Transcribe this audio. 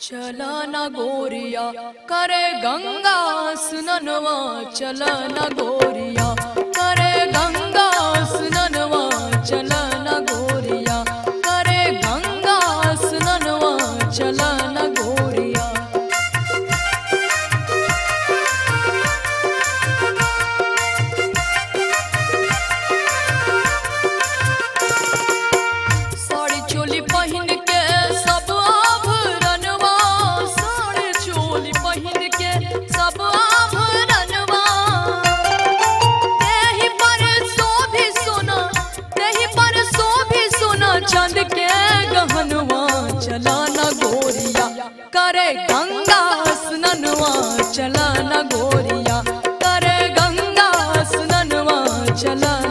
चला न गोरिया करे गंगा सुननवा चला न गोरिया करे गंगा सुननवा चला न गोरिया करे गंगा सुननवा चला न गोरिया साड़ी चोली पहिन के सब आभरणवा साड़ी चोली पहिन के सब आभरणवा तेहि पर शोभी सोना तेहि पर शोभी सोना चांद के गहनवा चला न गोरिया करे गंगा स्ननवा चला न गोरिया करे गंगा स्ननवा चला